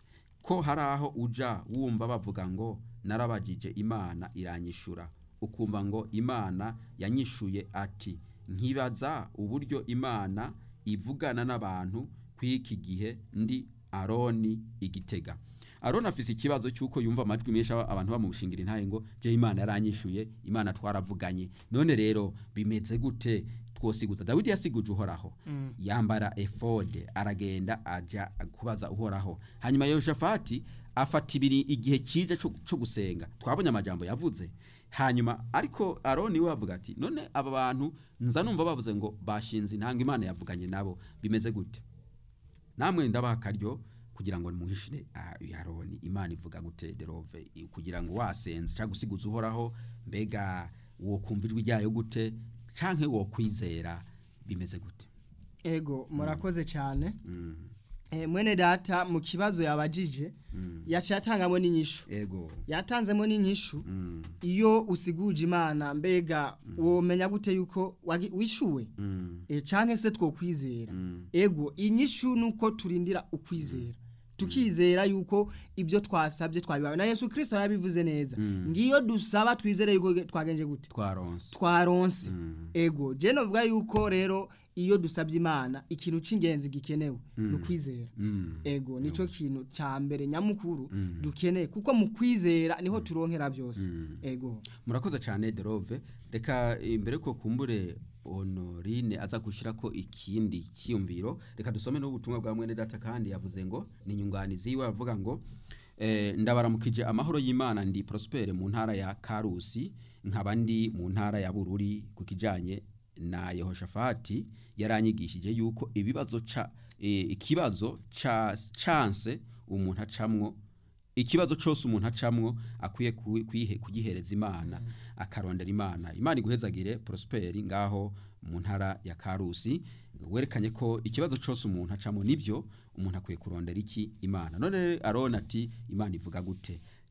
ko hari aho uja wumva bavuga ngo narabajije imana iranyishura ukumva ngo imana yanyishuye ati nkibaza uburyo imana ivugana n'abantu kw'iki gihe ndi aroni igitega aroni afise ikibazo cy'uko yumva amajwi menshi aba- abantu bamushingira intaye ngo je imana yaranyishuye imana twaravuganye none rero bimeze gute twosiguza dawidi yasiguje uhoraho yambara efode aragenda aja kubaza uhoraho hanyuma yoshafati afata ibiri igihe kije cyo cyo gusenga twabonye amajambo yavuze hanyuma ariko aroni we avuga ati none aba bantu nza numva bavuze ngo bashinze intanga imana yavuganye nabo bimeze gute namwe ndabaha akaryo kugira ngo nimuhishire ah, aroni imana ivuga gute derove i- kugira ngo wasenze cyangwa usiguze uhoraho mbega wo kumva ijwi ryayo gute canke wo kwizera bimeze gute ego murakoze cyane Mm, Eh, mwene data mu kibazo yabajije yaciye atangamo n'inyishu ego yatanzemo n'inyishu Mm, iyo usiguje imana mbega womenya gute yuko wagi- wishuwe mm, e, canke se twokwizera mm, ego inyishu nuko turindira ukwizera tukizera yuko ibyo twasabye twabibawe na yesu kirisito yarabivuze neza ngiyo dusaba twizere yuko twagenje gute twaronse twaronse Mm. ego je novuga yuko rero iyo dusabye imana ikintu c'ingenzi gikenewe ni ukwizera Mm, ego nico kintu ca mbere nyamukuru dukeneye kuko mu kwizera niho turonkera byose ego murakoze cyane derove reka imbere ko kumbure honorine aza gushyira ko ikindi cyiyumviro reka dusome n'ubutumwa bwa mwene data kandi yavuze ngo ni inyunganizi yiwe avuga ngo eh, ndabaramukije amahoro y'imana ndi prospere mu ntara ya karusi nkaba ndi mu ntara ya bururi ku kijyanye na yehoshafati yaranyigishije yuko ibibazo ca eh, ikibazo ca chance umuntu acamwo ikibazo cyose umuntu acamwo akwiye kuwi- kuyihe- kugihereza imana akarondera imana imana iguhezagire prosperi ngaho mu ntara ya karusi werekanye ko ikibazo cyose umuntu acamwo nibyo umuntu akwiye kurondera iki imana none arona ati imana ivuga gute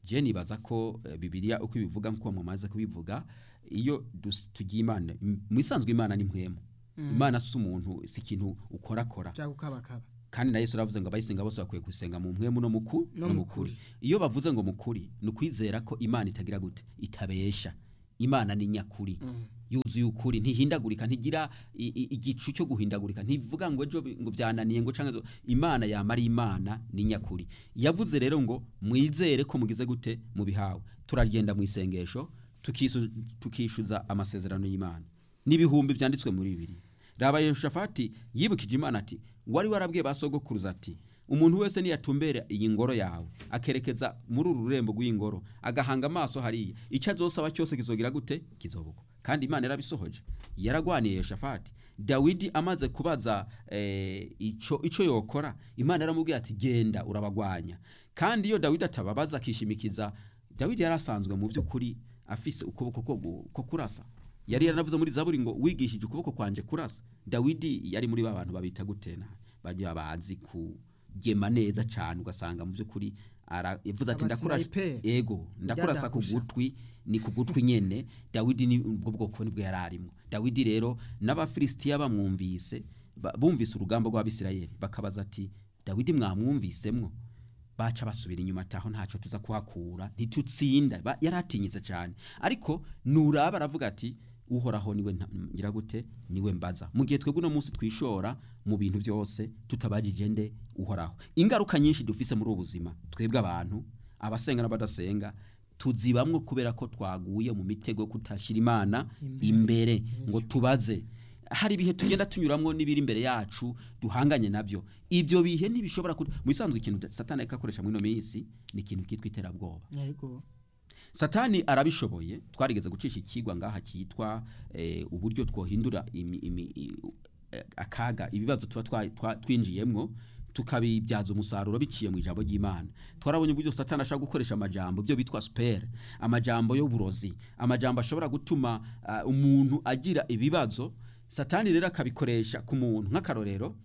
je nibaza ko eh, bibiliya uko ibivuga nk'uko mumaze kubivuga iyo dus- tugiye imana mu isanzwe imana ni mpwemu imana si umuntu si ikintu ukorakora cyangwa ukabakaba kandi na yesu aravuze ngo abayisenga bose bakwiye gusenga mu mpwemu no muku No no mu mukuri iyo bavuze ngo mukuri ni ukwizera ko imana itagira gute itabesha imana ni nyakuri yuzuye ukuri ntihindagurika ntigira i- i- igicu cyo guhindagurika ntivuga ngo ejo bi- ngo byananiye ngo canke zo- imana yama ari imana ni nyakuri yavuze rero ngo mwizere ko mugize gute mubihawe turagenda mu isengesho tukisu- tukishuza amasezerano y'imana n'ibihumbi byanditswe muri bibiri raba yehoshafati yibukije imana ati wari warabwiye ba sogokuruza ati umuntu wese niyatumbera iyi ngoro yawe akerekeza muri uru rurembo rw'iyi ngoro agahanga amaso hariya icyo azosaba cyose kizogira gute kizobugwa kandi imana yarabisohoje yaragwaniye yehoshafati dawidi amaze kubaza eh, ico ico yokora imana yaramubwiye ati genda urabagwanya kandi iyo dawidi atababaza akishimikiza dawidi yari asanzwe mu by'ukuri afise ukuboko ko gu- ko kurasa yari yaranavuze muri zaburi ngo wigishije ukuboko kwanje kurasa dawidi yari muri ba bantu babita gutena bajya bazi kugema neza cyane ugasanga mu by'ukuri ara- yavuze ati ndakurasa Abasniper. ego ndakurasa ku Byadahusha. gutwi ni ku gutwi nyene dawidi ni ubwo bwoko nibwo yari arimo dawidi rero n'abafilisitiya bamwumvise ba- bumvise urugamba rw'abisirayeli bakabaza ati dawidi mwamwumvisemwo baca basubira inyuma ataho ntacyo tuza kuhakura ntitutsinda Ba- yari atinyitse cyane ariko nuraba aravuga ati uhoraho niwe nta- ngira gute niwe mbaza mu gihe twebwe uno munsi twishora mu bintu byose tutabajije nde uhoraho ingaruka nyinshi dufise muri ubu buzima twebwe abantu abasenga n'abadasenga tuzibamwo kubera ko twaguye mu mitego yo kutashyira imana imbere ngo tubaze hari ibihe tugenda tunyuramwo n'ibiri imbere yacu duhanganye nabyo ibyo bihe ntibishobora ku mu isanzwe ikintu satani ariko akoresha muri ino minsi ni ikintu kitwa iterabwoba yego satani arabishoboye twarigeze gucisha ikigwa ngaha cyitwa eh, uburyo twohindura imi, imi, i- eh, akaga ibibazo tuba twa- twa- twinjiyemwo tukabibyaza umusaruro biciye mu ijambo ry'imana twarabonye uburyo satani ashobora gukoresha amajambo byo bitwa supere amajambo y'uburozi amajambo ashobora gutuma ah, umuntu agira ibibazo satani rero akabikoresha ku muntu nk'akarorero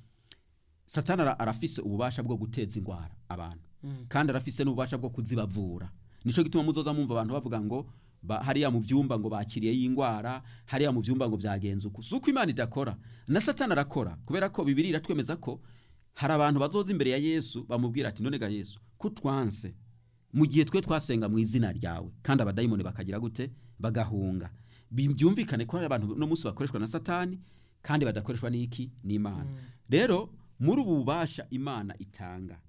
satani ara- arafise ububasha bwo guteza indwara abantu kandi arafise n'ububasha bwo kuzibavura nico gituma muzoza mumva abantu bavuga ngo ba, hariya mu byumba ngo bakiriye y'indwara hariya mu byumba ngo byagenze uku si uko imana idakora na satani arakora kubera ko bibiri iratwemeza ko hari abantu bazoza imbere ya yesu bamubwira ati none ga yesu kutwanse mu gihe twe twasenga mu izina ryawe kandi abadayimoni bakagira gute bagahunga Bi- byumvikane ko hari abantu no munsi bakoreshwa na satani kandi badakoreshwa n'iki n'imana rero muri ubu bubasha imana itanga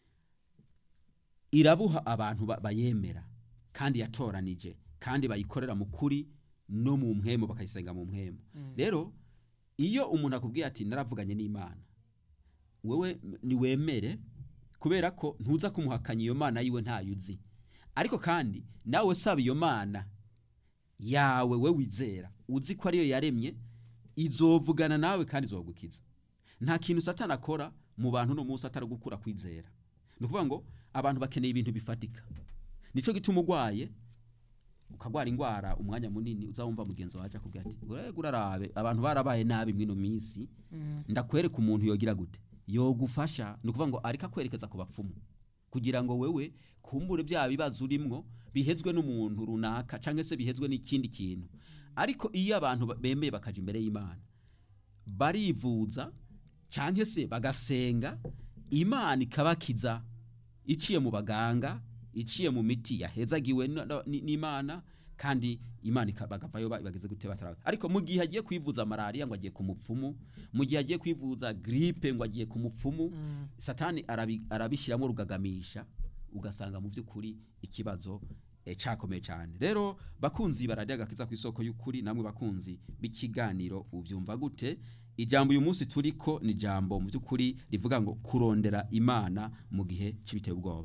irabuha abantu ba- bayemera kandi yatoranije kandi bayikorera mu kuri no mu mpwemu bakayisenga mu mpwemu rero iyo umuntu akubwiye ati naravuganye n'imana wewe niwemere kubera ko ntuza kumuhakanya iyo mana yiwe ntayo uzi ariko kandi nawe saba iyo mana yawe we wizera uzi ko ariyo yaremye izovugana nawe kandi izogukiza nta kintu satani akora mu bantu no munsi atari gukura kwizera ni ukuvuga ngo abantu bakeneye ibintu bifatika nico gituma urwaye ukagwara indwara umwanya munini uzawumva mugenzi wawe akubwira ati urego urarabe abantu barabaye nabi mwino minsi ndakwereka umuntu yogira gute yogufasha ni ukuvuga ngo ariko akwerekeza ku bapfumu kugira ngo wewe kumbure bya bibazo urimwo bihezwe n'umuntu runaka cyangwa se bihezwe n'ikindi kintu ariko iyo abantu ba- bemeye bakaja imbere y'imana barivuza cyangwa se bagasenga imana ikabakiza iciye mu baganga iciye mu miti yahezagiwe na- na- ni- n'imana kandi imana ika- bagavayo ba- bageze gute batarawe ariko mu gihe agiye kwivuza malariya ngo agiye ku mupfumu mu gihe agiye kwivuza gripe ngo agiye ku mupfumu satani arabi- arabishyiramo rugagamisha ugasanga mu by'ukuri ikibazo eh, cyakomeye cyane rero bakunzi bararya agakiza ku isoko y'ukuri namwe bakunzi b'ikiganiro ubyumva gute ijambo uyu munsi turiko ni ijambo mu by'ukuri rivuga ngo kurondera imana mu gihe cy'ibiteye ubwoba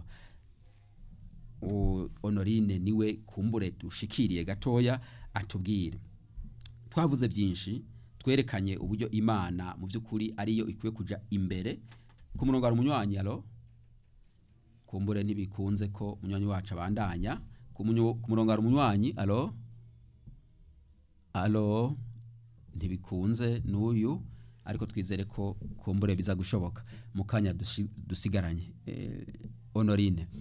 O- honorine niwe kumbure dushikiriye gatoya atubwire twavuze byinshi twerekanye uburyo imana mu by'ukuri ariyo ikwiye kuja imbere ku murongo hari umunywanyi alo kumbure ntibikunze ko umunywanyi wacu abandanya ku munyo- ku murongo hari umunywanyi alo alo ntibikunze n'uyu ariko twizere ko kumbure biza gushoboka mu kanya dushi- dusigaranye eh, honorine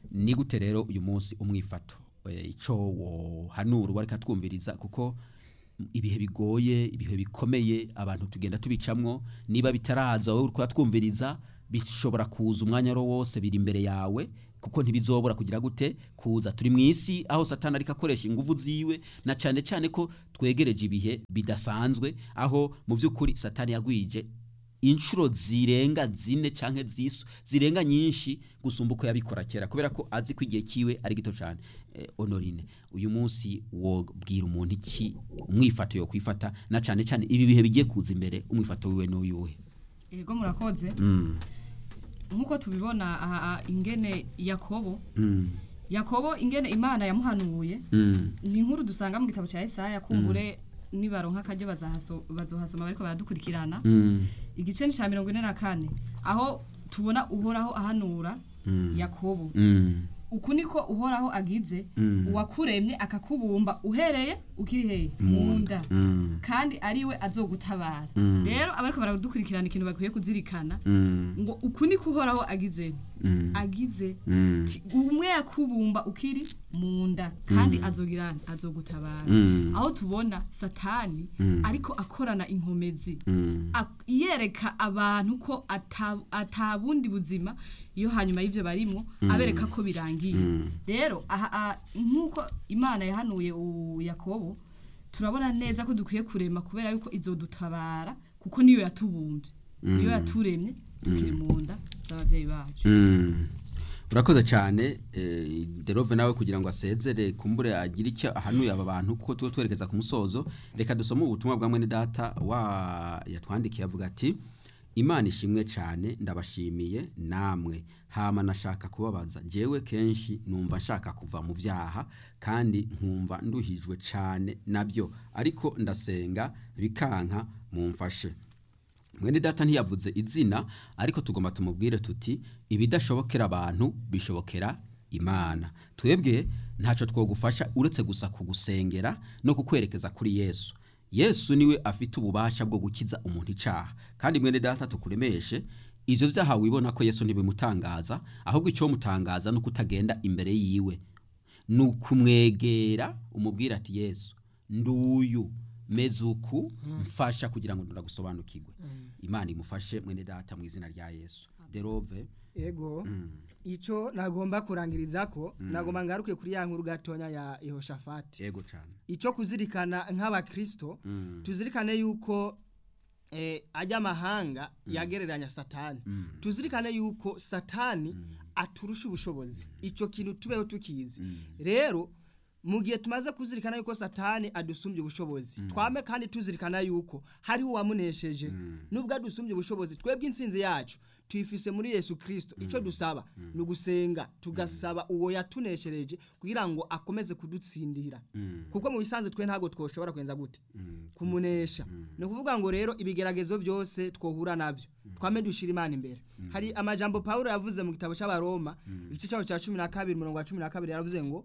ni gute rero uyu munsi umwifato eh, ico wohanura uwo ariko atwumviriza kuko ibihe bigoye ibihe bikomeye abantu tugenda tubicamwo niba bitaraza wowe uriko atwumviriza bishobora kuza umwanya ro wose biri imbere yawe kuko ntibizobora kugira gute kuza turi mu isi aho satani ariko akoresha ingufu ziwe na cyane cyane ko twegereje ibihe bidasanzwe aho mu by'ukuri satani yagwije inshuro zirenga zine canke zisu zirenga nyinshi gusumba uko yabikora kera kubera ko azi ko igihe kiwe ari gito cyane eh, honorine uyu munsi wobwira umuntu iki umwifato yo kwifata na cyane cyane ibi bihe bigiye kuza imbere umwifato wiwe n'uyuhe ego murakoze mm. nk'uko tubibona aha aha, ingene yakobo mm. yakobo ingene imana yamuhanuye mm. ni inkuru dusanga mu gitabo cya Yesaya kumbure nibaronka akaryo bazahaso- bazohasoma bariko baradukurikirana mm. igice ni cya mirongo ine na kane aho tubona uhoraho ahanura yakobo mm. uku niko uhoraho agize Mm. uwakuremye akakubumba uhereye ukiri hehe mu nda mm. kandi ariwe azogutabara Mm. rero abariko baradukurikirana ikintu bakwiye kuzirikana mm. ngo uku niko uhoraho agize mm. agize mm. Ti- umwe yakubumba ukiri mu nda kandi azogira azogutabara Mm. aho tubona satani Mm. ariko akorana inkomezi mm. ak- yereka abantu ko ata- atabundi buzima iyo hanyuma y'ibyo barimo abereka ko birangiye Mm. rero aha aha, nk'uko imana yahanuye u- yakobo turabona neza ko dukwiye kurema kubera yuko izodutabara kuko niyo yatubumbye niyo yaturemye tukiri mu nda z'ababyeyi bacu Mm. urakoze cyane eh, derove nawe kugira ngo asezere kumbure agire icyo ahanuye aba bantu kuko tuba twerekeza ku musozo reka dusome ubutumwa bwa mwene data wa yatwandikiye avuga ati imana ishimwe cyane ndabashimiye namwe hama nashaka kubabaza jewe kenshi numva nshaka kuva mu byaha kandi nkumva nduhijwe cyane nabyo ariko ndasenga bikanka mumfashe mwene data ntiyavuze izina ariko tugomba tumubwire tuti ibidashobokera abantu bishobokera imana twebwe ntacyo twogufasha uretse gusa kugusengera no kukwerekeza kuri yesu yesu niwe afite ububasha bwo gukiza umuntu icyaha kandi mwene data tukuremeshe ibyo byaha wibona ko yesu ntibimutangaza ahubwo icyo mutangaza ni uko utagenda imbere yiwe ni ukumwegera umubwira ati yesu nduyu meze uku mfasha kugira ngo ndagusobanukirwe imana imufashe mwene data mu izina rya yesu derove ego icyo nagomba kurangiriza ko nagomba ngaruke kuri ya nkuru gatonya ya Yehoshafati yego cyane icyo kuzirikana nk'abakristo Mm. tuzirikane yuko eh, ajya amahanga yagereranya satani tuzirikane yuko satani aturusha ubushobozi icyo kintu tubeho tukizi rero mu gihe tumaze kuzirikana yuko satani adusumbye ubushobozi twame kandi tuzirikana yuko hariho uwamunesheje nubwo adusumbye ubushobozi twebwe insinzi yacu tuyifise muri yesu kirisito icyo dusaba ni ugusenga tugasaba uwo yatuneshereje kugira ngo akomeze kudutsindira kuko mu bisanzwe twe ntabwo twoshobora kwenza gute kumunesha ni ukuvuga ngo rero ibigeragezo byose twohura nabyo twame dushira imana imbere hari amajambo pawulo yavuze mu gitabo cy'abaroma igice cyaho cya cumi na kabiri umurongo wa cumi na kabiri yaravuze ngo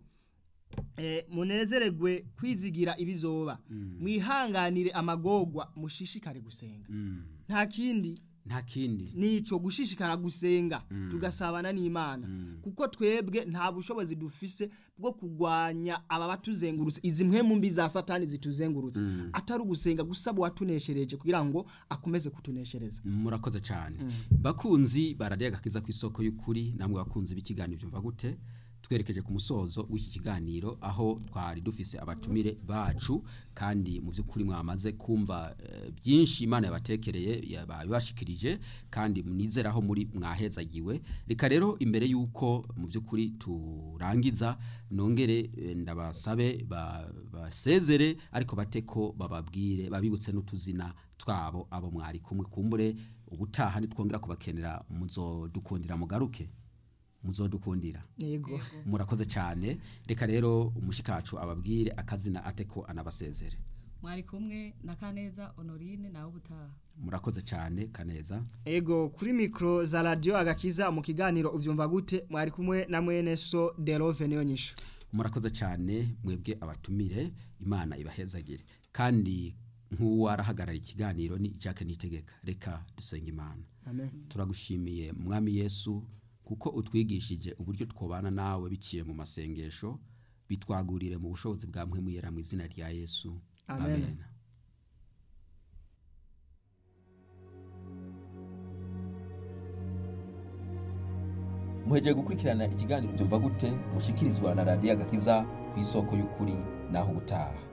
eh, munezeregwe kwizigira ibizoba mwihanganire amagogwa mushishikare gusenga nta kindi nta kindi nico gushishikara gusenga tugasabana n'Imana kuko twebwe nta bushobozi dufise bwo kugwanya aba batuzengurutse izi mpemu mbi za satani zituzengurutse atari ugusenga gusaba watuneshereje kugira ngo akomeze kutuneshereza murakoze cyane bakunzi baradiye agakiza ku isoko y'ukuri namwe bakunzi b'ikiganiro byumva gute twerekeje ku musozo w'iki kiganiro aho twari dufise abatumire bacu kandi mu by'ukuri mwamaze kumva eh, byinshi imana yabatekereye yabibashikirije kandi munizeraho muri mwahezagiwe reka rero imbere y'uko mu by'ukuri turangiza nongere eh, ndabasabe ba- basezere ariko bate ko bababwire babibutse n'utuzina twabo abo mwari kumwe kumbure ubutaha nitwongera kubakenera muzodukundira mugaruke muzodukundira yego murakoze cyane reka rero umushikacu ababwire akazina ate ko anabasezere mwari kumwe na kaneza honorine nawe ubutaha murakoze cyane kaneza ego kuri mikro za radio agakiza mu kiganiro uvyumva gute mwari kumwe na mwene so Delove niyo nyisho murakoze cyane mwebwe abatumire imana ibahezagire kandi nk'uwarahagarara ikiganiro ni Jacques Nitegeka reka dusenga imana amen turagushimiye mwami yesu kuko utwigishije uburyo twobana nawe biciye mu masengesho bitwagurire mu bushobozi bwa mpwemuyera mu izina rya yesu Amen. amen. muhejeje gukurikirana ikiganiro byumva gute mushikirizwa na radiyo agakiza ku isoko y'ukuri naho ubutaha